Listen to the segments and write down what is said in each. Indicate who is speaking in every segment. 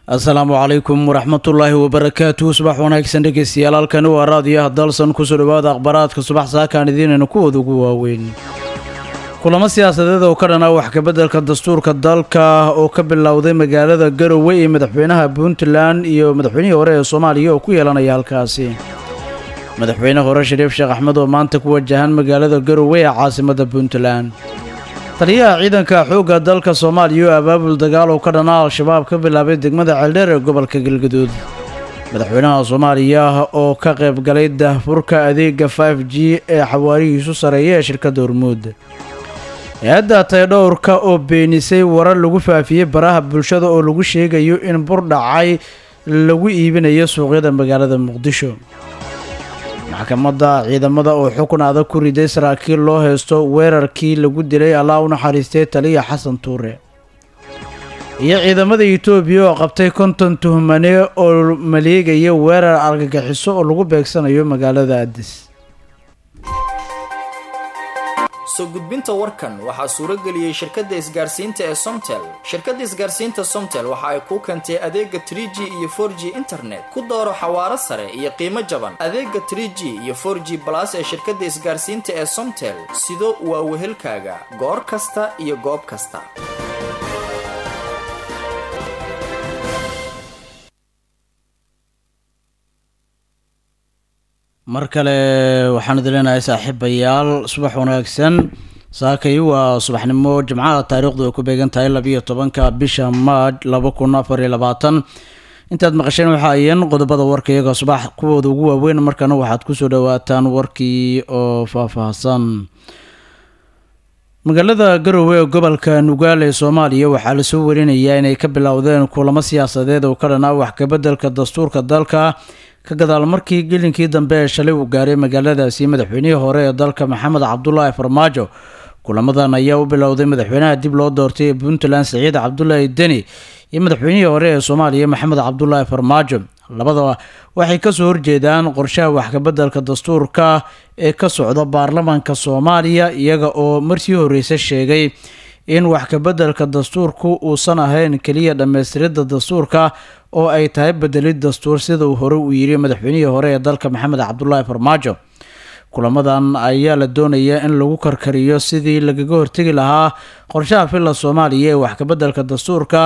Speaker 1: asalaamu calaykum waraxmatullaahi wabarakaatuhu subax wanaagsan dhegeystayaal halkani waa raadiyaha dalsan kusoo dhawaada akhbaaraadka subax saakaan idiinayna kuwooda ugu waaweyn kulamo siyaasadeed oo ka dhana wax kabeddelka dastuurka dalka oo ka bilowday magaalada garowe ee madaxweynaha puntland iyo madaxweynihii hore ee soomaaliya oo ku yeelanaya halkaasi madaxweyne hore shariif sheekh axmed oo maanta ku wajahan magaalada garowe ee caasimadda puntland taliyaha ciidanka xoogga dalka soomaaliya oo abaabul dagaal oo ka dhana al-shabaab ka bilaabay degmada ceeldheer ee gobolka galgaduud madaxweynaha soomaaliya oo ka qayb galay daahfurka adeega f g ee xawaarihiisu sareeya ee shirkadda hormuud hay-adda taydhowrka oo beenisay warar lagu faafiyey baraha bulshada oo lagu sheegayo in bur dhacay lagu iibinayo suuqyada magaalada muqdisho maxkamadda ciidamada oo xukun adag ku riday saraakiil loo haysto weerarkii lagu dilay allah u naxariistay taliya xasan tuure iyo ciidamada etoobiya oo qabtay konton tuhmane oo maleegaya weerar argagixiso oo lagu beegsanayo magaalada adis
Speaker 2: soo gudbinta warkan waxaa suuro geliyey shirkadda isgaarsiinta ee somtel shirkadda isgaarsiinta somtel waxa ay kuu keentay adeega trie g iyo for g internet ku dooro xawaaro sare iyo qiimo jaban adeega trie g iyo for g balas ee shirkadda isgaarsiinta ee somtel sido waa wehelkaaga goor kasta iyo goob kasta
Speaker 1: mar kale waxaan idin leenahay saaxiibayaal subax wanaagsan saakay waa subaxnimo jimcaha taariikhdu ay ku beegan tahay labiyo tobanka bisha maaj laba kun afar iyo labaatan intaad maqasheen waxa ayeen qodobada warka iyaga subax kuwooda ugu waaweyn markana waxaad kusoo dhawaataan warkii oo faahfaahsan magaalada garowe ee gobolka nugaal ee soomaaliya waxaa lasoo warinayaa inay ka bilowdeen kulamo siyaasadeed oo ka dhanaa wax kabeddelka dastuurka dalka ka gadaal markii gelinkii dambe ee shalay uu gaaray magaaladaasi madaxweynihii hore ee dalka maxamed cabdulaahi farmaajo kulamadan ayaa u bilowday madaxweynaha dib loo doortay ee puntland saciid cabdulaahi deni iyo madaxweynihii hore ee soomaaliya maxamed cabdulaahi farmaajo labadaba waxay kasoo horjeedaan qorshaha waxkabeddelka dastuurka ee ka socda baarlamaanka soomaaliya iyaga oo markii horeysa sheegay in wax kabeddelka dastuurku uusan ahayn keliya dhammaystiridda dastuurka oo ay tahay bedelid dastuur sida uu hore uu yiri madaxweynihii hore ee dalka maxamed cabdulaahi farmaajo kulamadan ayaa la doonayaa in lagu karkariyo sidii lagaga hortegi lahaa qorshaha filla soomaaliya ee wax kabeddelka dastuurka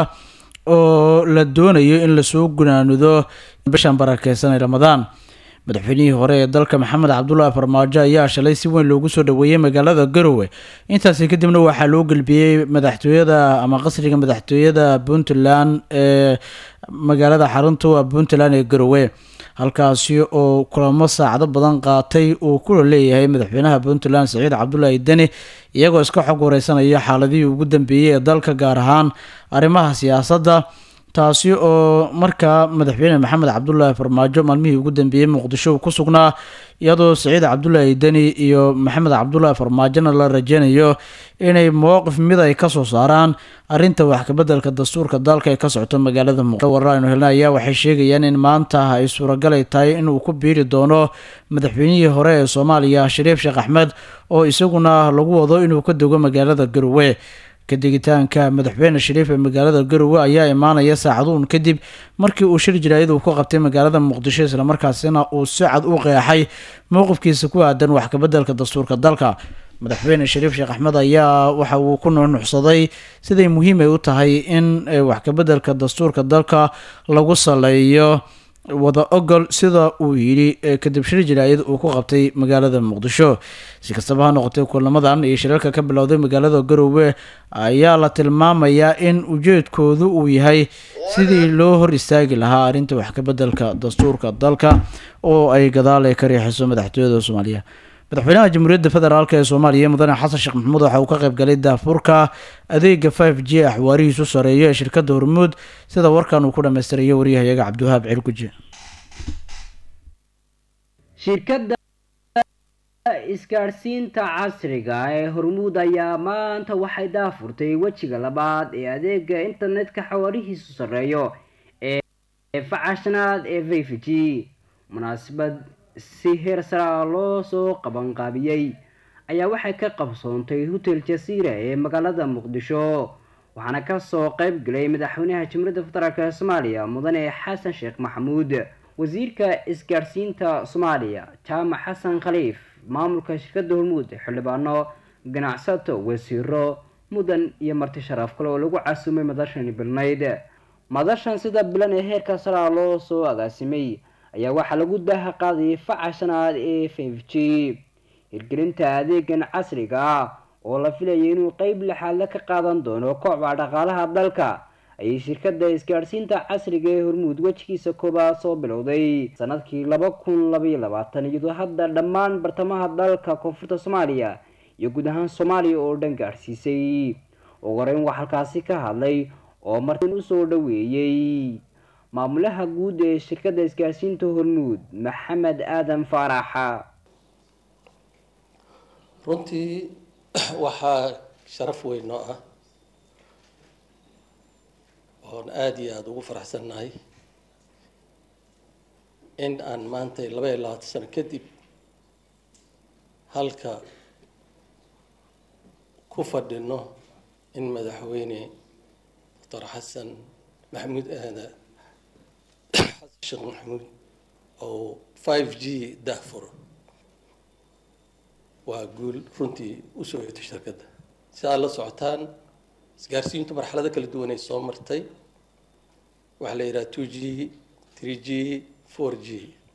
Speaker 1: oo la doonayo in lasoo gunaanudo bishan barakeysan ee ramadaan madaxweynihii hore ee dalka maxamed cabdulaahi farmaajo ayaa shalay si weyn loogu soo dhaweeyey magaalada garowe intaasi kadibna waxaa loo gelbiyey madaxtooyada ama qasriga madaxtooyada puntland ee magaalada xarunta waa puntland ee garowe halkaasi oo kulamo saacado badan qaatay uu kula leeyahay madaxweynaha puntland saciid cabdulaahi deni iyagoo iska xog wareysanaya xaaladihii ugu dambeeyey ee dalka gaar ahaan arrimaha siyaasadda taasi oo markaa madaxweyne maxamed cabdulaahi farmaajo maalmihii ugu dambeeyey muqdisho uu ku sugnaa iyadoo saciid cabdulaahi deni iyo maxamed cabdulaahi farmaajona la rajeynayo inay mowqif mid ay kasoo saaraan arrinta wax kabeddelka dastuurka dalka ee ka socto magaalada muqdisho warar aynu helna ayaa waxay sheegayaan in maanta ay suuragalay tahay inuu ku biiri doono madaxweynihii hore ee soomaaliya shariif sheekh axmed oo isaguna lagu wado inuu ka dego magaalada garowe kadigitaanka madaxweyne shariif ee magaalada garowe ayaa imaanaya saacaduun kadib markii uu shir jiraayad uu ku qabtay magaalada muqdisho islamarkaasina uu si cad u qeexay mowqifkiisa ku aadan wax kabeddelka dastuurka dalka madaxweyne shariif sheekh axmed ayaa waxa uu ku nuunuxsaday siday muhiim ay u tahay in wax kabeddelka dastuurka dalka lagu saleeyo wada ogol sida uu yidhi kadib shir jiraayad uu ku qabtay magaalada muqdisho si kastaba ha noqotay kulamadan iyo shirarka ka bilowday magaalada garowe ayaa la tilmaamayaa in ujeedkoodu uu yahay sidii loo hor istaagi lahaa arrinta wax kabeddelka dastuurka dalka oo ay gadaal ay ka riixayso madaxtooyada soomaaliya madaxweynaha jamhuuriyadda federaalk ee soomaaliya mudane xasan sheekh maxamuud waxa uu ka qayb galay daafurka adeega f g axwaarihiisu sareeyo ee shirkadda hormuud sida warkan uu ku dhammaystirayo waryahayaga cabdiwahaab ceelguji
Speaker 3: shirkadda isgaadhsiinta casriga ee hormuud ayaa maanta waxay daafurtay wejiga labaad ee adeega internetka xawaarihiisu sareeyo ee facashanaad ee v v g munaasabad si heer saraa loo soo qabanqaabiyey ayaa waxay ka qabsoontay hotel jasiira ee magaalada muqdisho waxaana kasoo qayb galay madaxweynaha jamhuuriyadda federaalk ee soomaaliya mudane xasan sheekh maxamuud wasiirka isgaadhsiinta soomaaliya jaamac xasan khaliif maamulka shirkadda hormuud xildhibaano ganacsato wasiiro mudan iyo marti sharaf kale oo lagu casuumay madashani bilnayd madashan sida bilan ee heerka saraa loo soo agaasimay ayaa waxaa lagu daaha qaadayay faca shanaad ee five g hirgelinta adeegan casriga ah oo la filayay inuu qeyb lixaadle ka qaadan doono kooxba dhaqaalaha dalka ayay shirkadda isgaadhsiinta casriga ee hormuud wejigiisa koobaad soo bilowday sanadkii laba kun labaiyo labaatan iyadoo hadda dhammaan bartamaha dalka koonfurta soomaaliya iyo guud ahaan soomaaliya oo dhan gaadhsiisay ugu horeyn waa halkaasi ka hadlay oo martin usoo dhaweeyey maamulaha guud ee shirkadda isgaadhsiinta hormuud maxamed aadan faaraxa
Speaker 4: runtii waxaa sharaf weyn noo ah oon aada iyo aada ugu faraxsannahay in aan maanta laba iyo labaatan sano kadib halka ku fadhino in madaxweyne doctor xasan maxamuud aada xasan sheekh maxamuud oo five g daafuro waa guul runtii usoo eegtay shirkadda si aad la socotaan isgaarsiintu marxalado kala duwan ay soo martay waxaa la yidhaha two g three g four g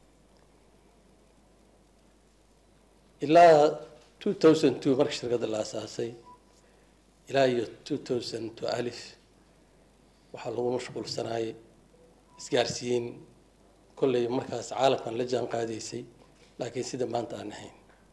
Speaker 4: ilaa two thousand two marka shirkadda la asaasay ilaa iyo two thousand two alif waxaa lagu mashquulsanaayay isgaarsiin kolley markaas caalamkan la jaan qaadaysay laakiin sida maanta aan ahayn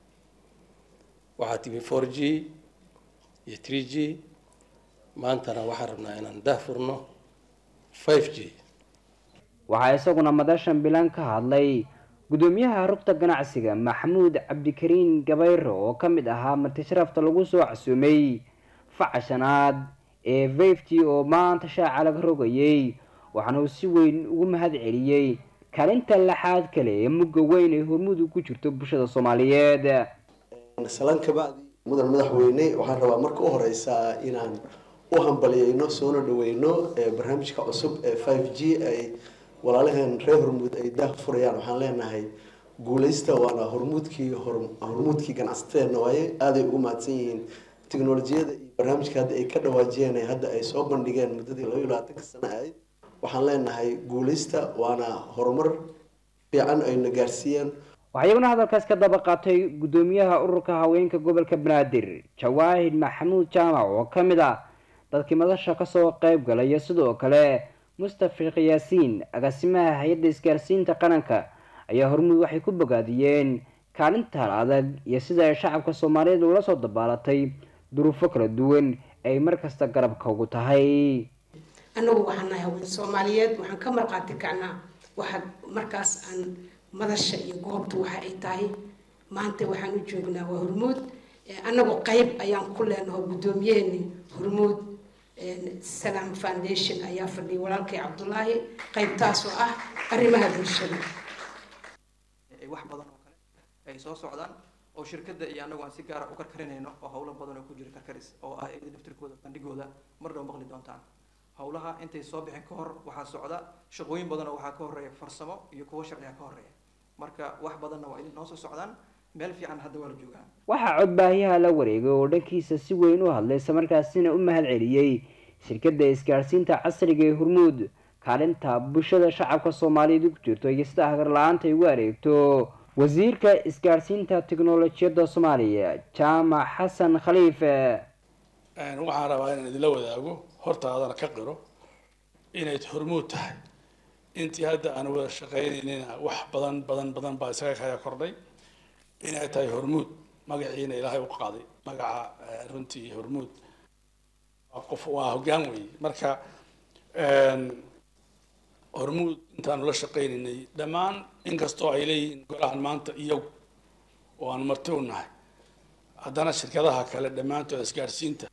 Speaker 4: waxaa timi four g iyo three g maantana waxaan rabnaa inaan daahfurno five g
Speaker 3: waxaa isaguna madashan bilan ka hadlay gudoomiyaha rugta ganacsiga maxamuud cabdikariin gabayro oo ka mid ahaa martisharafta lagu soo casuumay faca shanaad ee vafty oo maanta shaaca laga rogayay waxaana uu si weyn ugu mahad celiyey kaalinta laxaad kale ee mugga weyn ee hormuud ku jirto bulshada soomaaliyeed
Speaker 5: salaan kabacdi mudan madaxweyne waxaan rabaa marka u horeysaa inaan u hambaliyeyno soona dhaweyno barnaamijka cusub ee five g ay walaalaheen reer hormuud ay daah furayaan waxaan leenahay guuleysta waana hormuudkii hormuudkii ganacsateena waaye aaday ugu mahadsan yihiin teknolojiyada iyo barnaamijka hadda ay ka dhawaajiyeen hadda ay soo bandhigeen muddadii laba iyo labaatanka sano ahayd waxaan leenahay guuleysta waana horumar fiican ayna gaarsiiyeen
Speaker 3: waxaa iyaguna hadalkaas ka daba qaatay guddoomiyaha ururka haweenka gobolka banaadir jawaahid maxamuud jaamac oo ka mid ah dadkii madasha kasoo qeyb galaya sidoo kale mustafiq yaasiin agaasimaha hay-adda isgaarsiinta qaranka ayaa hormuud waxay ku bogaadiyeen kaalintan adag iyo sida ay shacabka soomaaliyeed ula soo dabaalatay duruufo kala duwan ay markasta garabka ugu tahay
Speaker 6: annagu waxaan nahay haween soomaaliyeed waxaan ka marqaati kacnaa waxa markaas aan madasha iyo goobta waxa ay tahay maanta waxaan u joognaa waa hormuud annagu qeyb ayaan ku leenaho guddoomiyeheeni hormuud salam foundation ayaa fadhiyay walaalkay cabdulaahi qeybtaasoo ah arrimaha bulshada
Speaker 7: wax badan oo kale ay soo socdaan oo shirkadda iyo annagu aan si gaara u karkarinayno oo howlo badan oo ku jira karkaris oo ah iyada naftirkooda bandhigooda mar dhow maqli doontaan howlaha intay soo bixin ka hor waxaa socda shaqooyin badan oo waxaa ka horeeya farsamo iyo kuwo sharciga ka horeeya marka wax badanna waa idin noo soo socdaan meel fiican hadda waa la joogaa
Speaker 3: waxaa codbaahiyaha la wareegay oo dhankiisa si weyn u hadlay islamarkaasina u mahad celiyey shirkadda isgaadhsiinta casriga ee hormuud kaalinta bulshada shacabka soomaaliyeed ku jirto iyo sida hagar la-aanta ay ugu areegto wasiirka isgaadhsiinta teknolojiyadda soomaaliya jaamac xasan khaliife
Speaker 8: waxaan rabaa inaan idinla wadaago hortaadana ka qiro inay hormuud tahay intii hadda aan wada shaqaynaynina wax badan badan badan baa isaga kaya kordhay inay tahay hormuud magaciina ilaahay u qaaday magaca runtii hormuud waa qof waa hoggaan weeye marka hormuud intaanu la shaqaynaynay dhammaan inkastoo ay leeyihiin golahan maanta iyagu oo aan marti u nahay haddana shirkadaha kale dhammaantood isgaadhsiinta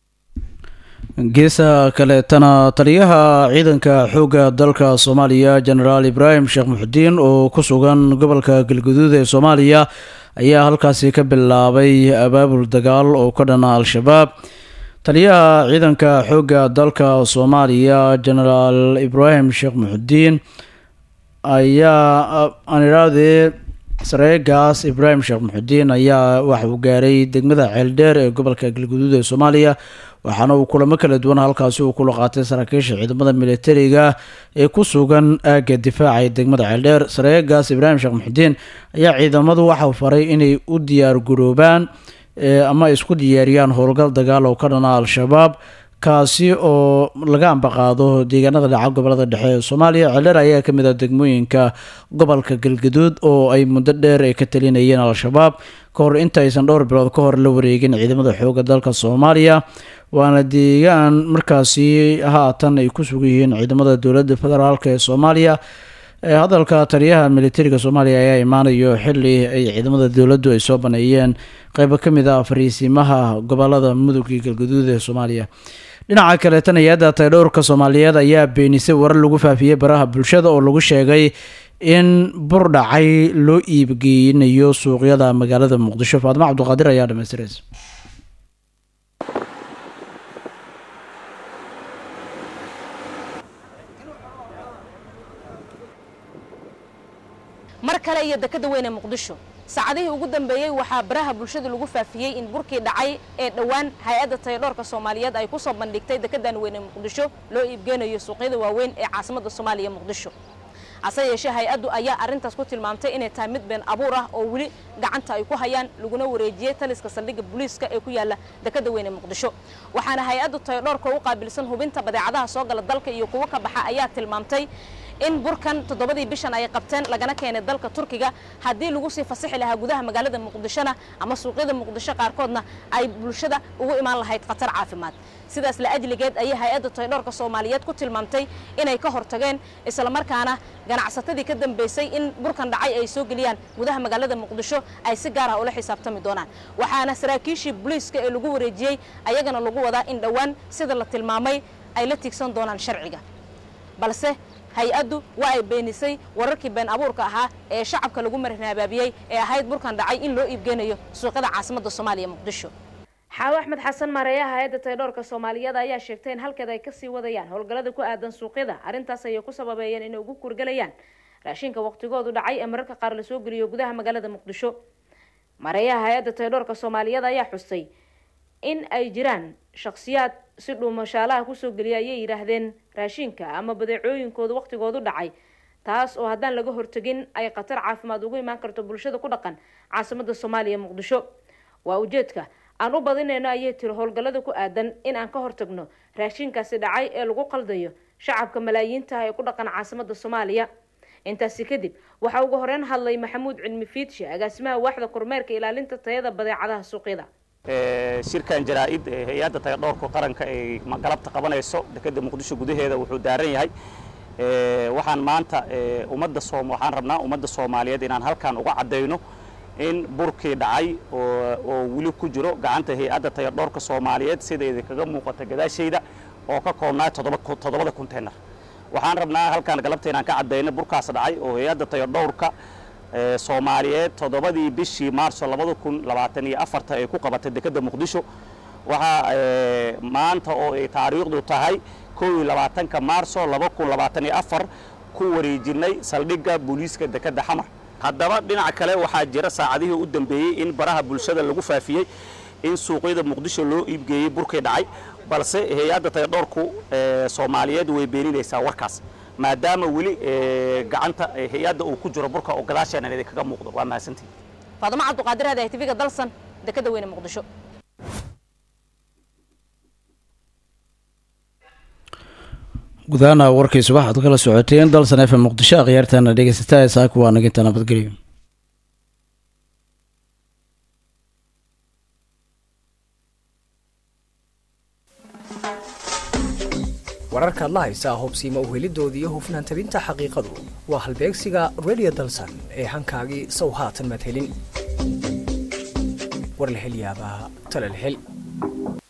Speaker 1: geesa kaleetana taliyaha ciidanka xoogga dalka soomaaliya genaraal ibraahim sheekh muxudiin oo ku sugan gobolka galguduud ee soomaaliya ayaa halkaasi ka bilaabay abaabul dagaal oo ka dhana al-shabaab taliyaha ciidanka xoogga dalka soomaaliya genaraal ibraahim sheekh muxudiin ayaa aan idhaahdee sareegaas ibraahim sheekh muxudiin ayaa waxa uu gaaray degmada ceeldheer ee gobolka galguduud ee soomaaliya waxaana uu kulamo kala duwan halkaasi uu kula qaatay saraakiisha ciidamada militariga ee ku sugan aagga difaaca ee degmada ceeldheer sareegaas ibraahim sheekh muxudiin ayaa ciidamadu waxau faray inay u diyaar garoobaan ama isku diyaariyaan howlgal dagaal oo ka dhana al-shabaab kaasi oo laga ambaqaado deegaanada dhaca gobolada dhexe ee soomaaliya ceeldheer ayaa kamid ah degmooyinka gobolka galgaduud oo ay muddo dheer ay ka talinayeen al-shabaab ka hor inta aysan dhowr bilood ka hor la wareegin ciidamada xooga dalka soomaaliya waana deegaan markaasi haatan ay ku sugan yihiin ciidamada dowladda federaalk ee soomaaliya hadalka taliyaha militariga soomaaliya ayaa imaanayo xili ay ciidamada dowladdu ay soo baneeyeen qeybo kamid ah fariisimaha gobolada mudug iyo galgaduud ee soomaaliya dhinaca kaleetan hay-adda taydhowrka soomaaliyeed ayaa beenisay warar lagu faafiyey baraha bulshada oo lagu sheegay in bur dhacay loo iibgeynayo suuqyada magaalada muqdisho faadimo cabduqaadir ayaa dhamaystiraysa
Speaker 9: mar kale iyo dekada weyne muqdisho saacadihii ugu dambeeyey waxaa baraha bulshada lagu faafiyey in burkii dhacay ee dhowaan hay-adda tayadhoorka soomaaliyeed ay kusoo bandhigtay dekadan weyne muqdisho loo iibgeynayo suuqyada waaweyn ee caasimada soomaaliya muqdisho hase yeeshee hay-addu ayaa arrintaas ku tilmaamtay inay tahay mid been abuur ah oo weli gacanta ay ku hayaan laguna wareejiyey taliska saldhigga booliiska ee ku yaala dekada weyne muqdisho waxaana hay-addu tayadhoorka u qaabilsan hubinta badeecadaha soo gala dalka iyo kuwo ka baxa ayaa tilmaamtay in burkan toddobadii bishan ay qabteen lagana keenay dalka turkiga haddii lagu sii fasixi lahaa gudaha magaalada muqdishona ama suuqyada muqdisho qaarkoodna ay bulshada ugu imaan lahayd khatar caafimaad sidaas la ajligeed ayay hay-adda taydhoorka soomaaliyeed ku tilmaamtay inay ka hortageen islamarkaana ganacsatadii ka dambeysay in burkan dhacay ay soo geliyaan gudaha magaalada muqdisho ay si gaar ah ula xisaabtami doonaan waxaana saraakiishii booliiska ee lagu wareejiyey ayagana lagu wadaa in dhowaan sida la tilmaamay ay la tiigsan doonaan sharciga balse hay-addu waa ay beenisay wararkii been abuurka ahaa ee shacabka lagu marnaabaabiyey ee ahayd burkan dhacay in loo iibgeynayo suuqyada caasimadda soomaaliya muqdisho xaawo axmed xasan maareeyaha hay-adda taydhoorka soomaaliyeed ayaa sheegtay in halkeeda ay kasii wadayaan howlgallada ku aadan suuqyada arrintaas ayay ku sababeeyeen inay ugu kurgelayaan raashinka waqtigoodu dhacay ee mararka qaar lasoo geliyo gudaha magaalada muqdisho maareeyaha hay-adda taydhoorka soomaaliyeed ayaa xustay in ay jiraan shakhsiyaad si dhuumashaalaha kusoo geliya ayay yidhaahdeen raashinka ama badeecooyinkooda waqtigoodu dhacay taas oo haddaan laga hortegin ay khatar caafimaad ugu imaan karto bulshada ku dhaqan caasimada soomaaliya muqdisho waa ujeedka aan u badinayno ayay tiri howlgallada ku aadan in aan ka hortagno raashinkaasi dhacay ee lagu qaldayo shacabka malaayiintaah ee ku dhaqan caasimada soomaaliya intaasi kadib waxaa ugu horeyn hadlay maxamuud cilmi fiidshe agaasimaha waaxda kormeerka ilaalinta tayada badeecadaha suuqyada
Speaker 10: shirkan jaraa-id ee hay-adda tayadhoorka qaranka ay galabta qabanayso dekeda muqdisho gudaheeda wuxuu daaran yahay waxaan maanta ummadda soom waxaan rabnaa ummadda soomaaliyeed inaan halkan uga caddayno in burkii dhacay oo weli ku jiro gacanta hay-adda tayadhoorka soomaaliyeed sideeda kaga muuqata gadaashayda oo ka koobnaa toddobada konteynar waxaan rabnaa halkan galabta inaan ka caddayno burkaas dhacay oo hay-adda tayadhoorka soomaaliyeed toddobadii bishii maarso labada kun labaatan iyo afarta ay ku qabatay dekeda muqdisho waxaa maanta oo ay taariikhdu tahay kow iyo labaatanka maarso laba kun labaatan iyo afar ku wareejinay saldhigga booliiska dekeda xamar haddaba dhinaca kale waxaa jira saacadihii u dambeeyey in baraha bulshada lagu faafiyey in suuqyada muqdisho loo iibgeeyey burkii dhacay balse hay-adda tayadhoorku soomaaliyeed way beeninaysaa warkaas maadaama weli gacanta hay-adda uu ku jiro burka oo gadaasheenan idinkaga muuqdo waa mahadsantihin
Speaker 9: faadimo cabduqaadir hadahay tv-ga dalsan dekada weyne muqdisho
Speaker 1: gudahaana warkaysu waxaad kala socoteen dalsan f m muqdisho akhyaartaana dhegeysataa ee saaka waa naginta nabadgelyo
Speaker 11: wararkaad la haysaa hubsiima uhelidooda iyo hufnaan tabinta xaqiiqadu waa halbeegsiga redio dalsan ee hankaagii sow haatan madhelin war la hel yaabaa tala la hel